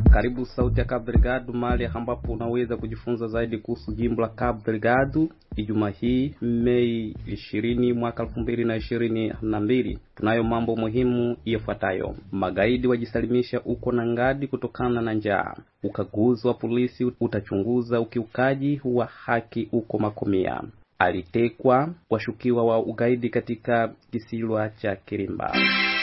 Karibu Sauti ya Cabo Delgado, mahali ambapo unaweza kujifunza zaidi kuhusu jimbo la Cabo Delgado. Ijumaa hii Mei ishirini mwaka elfu mbili na ishirini na mbili tunayo mambo muhimu yafuatayo: magaidi wajisalimisha uko na ngadi kutokana na njaa. Ukaguzi wa polisi utachunguza ukiukaji wa haki uko Makomia. Alitekwa washukiwa wa ugaidi katika kisiwa cha Kirimba.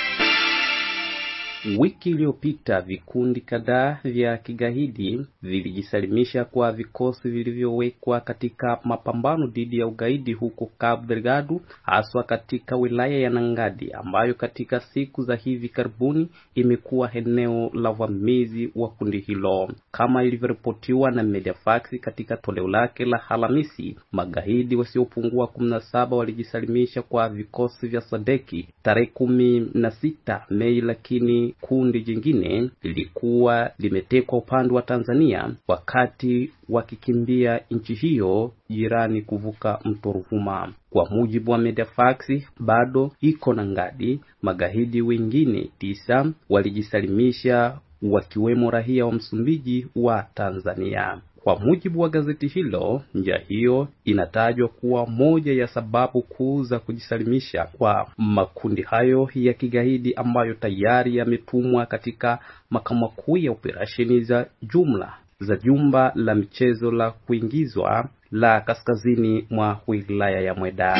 Wiki iliyopita vikundi kadhaa vya kigaidi vilijisalimisha kwa vikosi vilivyowekwa katika mapambano dhidi ya ugaidi huko Cabo Delgado, haswa katika wilaya ya Nangadi ambayo katika siku za hivi karibuni imekuwa eneo la uvamizi wa kundi hilo. Kama ilivyoripotiwa na Mediafax katika toleo lake la Alhamisi, magaidi wasiopungua kumi na saba walijisalimisha kwa vikosi vya Sadeki tarehe kumi na sita Mei, lakini kundi jingine lilikuwa limetekwa upande wa Tanzania wakati wakikimbia nchi hiyo jirani kuvuka mto Ruvuma. Kwa mujibu wa Mediafax, bado iko na ngadi. Magaidi wengine tisa walijisalimisha wakiwemo raia wa Msumbiji wa Tanzania. Kwa mujibu wa gazeti hilo, njia hiyo inatajwa kuwa moja ya sababu kuu za kujisalimisha kwa makundi hayo ya kigaidi ambayo tayari yametumwa katika makao makuu ya operesheni za jumla za jumba la michezo la kuingizwa la kaskazini mwa wilaya ya Mweda.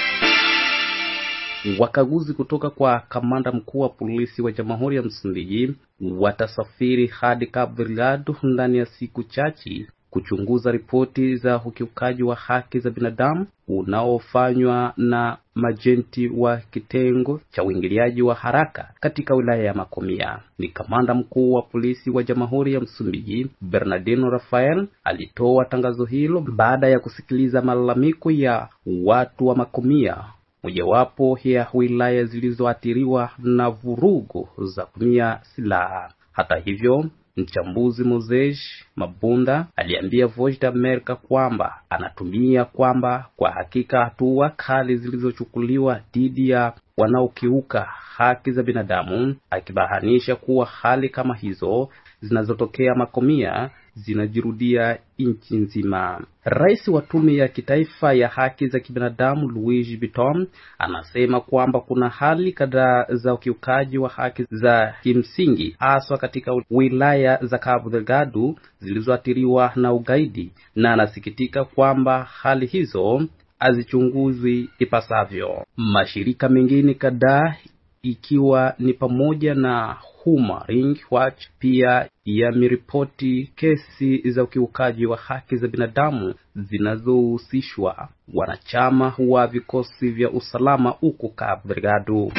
Wakaguzi kutoka kwa kamanda mkuu wa polisi wa Jamhuri ya Msumbiji watasafiri hadi Cabo Delgado ndani ya siku chache kuchunguza ripoti za ukiukaji wa haki za binadamu unaofanywa na majenti wa kitengo cha uingiliaji wa haraka katika wilaya ya Makomia. Ni kamanda mkuu wa polisi wa Jamhuri ya Msumbiji Bernardino Rafael alitoa tangazo hilo baada ya kusikiliza malalamiko ya watu wa Makomia mojawapo ya wilaya zilizoathiriwa na vurugu za kutumia silaha. Hata hivyo, mchambuzi Moses Mabunda aliambia Voice of America kwamba anatumia kwamba kwa hakika hatua kali zilizochukuliwa dhidi ya wanaokiuka haki za binadamu, akibahanisha kuwa hali kama hizo zinazotokea Makomia zinajirudia nchi nzima. Rais wa tume ya kitaifa ya haki za kibinadamu Luigi Biton anasema kwamba kuna hali kadhaa za ukiukaji wa haki za kimsingi haswa katika wilaya za Cabo Delgado zilizoathiriwa na ugaidi, na anasikitika kwamba hali hizo hazichunguzwi ipasavyo. Mashirika mengine kadhaa ikiwa ni pamoja na Human Rights Watch pia yameripoti kesi za ukiukaji wa haki za binadamu zinazohusishwa wanachama wa vikosi vya usalama huko Cabo Delgado.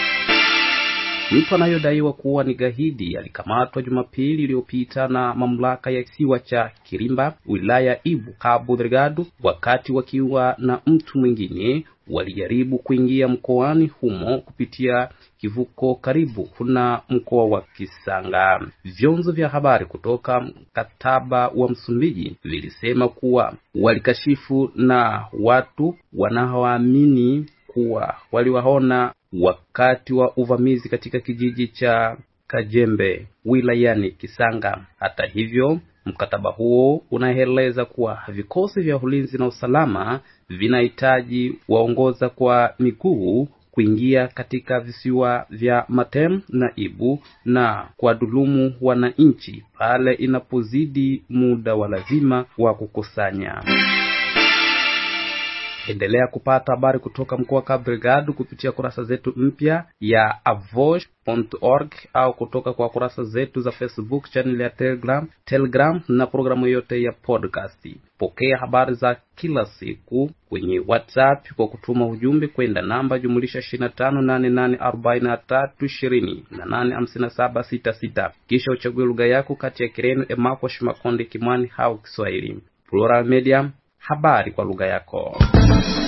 Mtu anayodaiwa kuwa ni gaidi alikamatwa Jumapili iliyopita na mamlaka ya kisiwa cha Kirimba, wilaya Ibu, Cabo Delgado, wakati wakiwa na mtu mwingine walijaribu kuingia mkoani humo kupitia kivuko karibu na mkoa wa Kisanga. Vyombo vya habari kutoka mkataba wa Msumbiji vilisema kuwa walikashifu na watu wanaoamini kuwa waliwaona wakati wa uvamizi katika kijiji cha Kajembe wilayani Kisanga. Hata hivyo, mkataba huo unaeleza kuwa vikosi vya ulinzi na usalama vinahitaji waongoza kwa miguu kuingia katika visiwa vya Matem na Ibu na kuwadhulumu wananchi pale inapozidi muda wa lazima wa kukusanya. Endelea kupata habari kutoka mkoa wa Cabo Delgado kupitia kurasa zetu mpya ya avosh.org au kutoka kwa kurasa zetu za Facebook, channel ya Telegram, Telegram na programu yote ya podcast. Pokea habari za kila siku kwenye WhatsApp kwa kutuma ujumbe kwenda namba jumulisha 25884320 kisha uchague lugha yako kati ya Kireno, Emako, Shimakonde, Kimwani au Kiswahili. Plural Media, habari kwa lugha yako.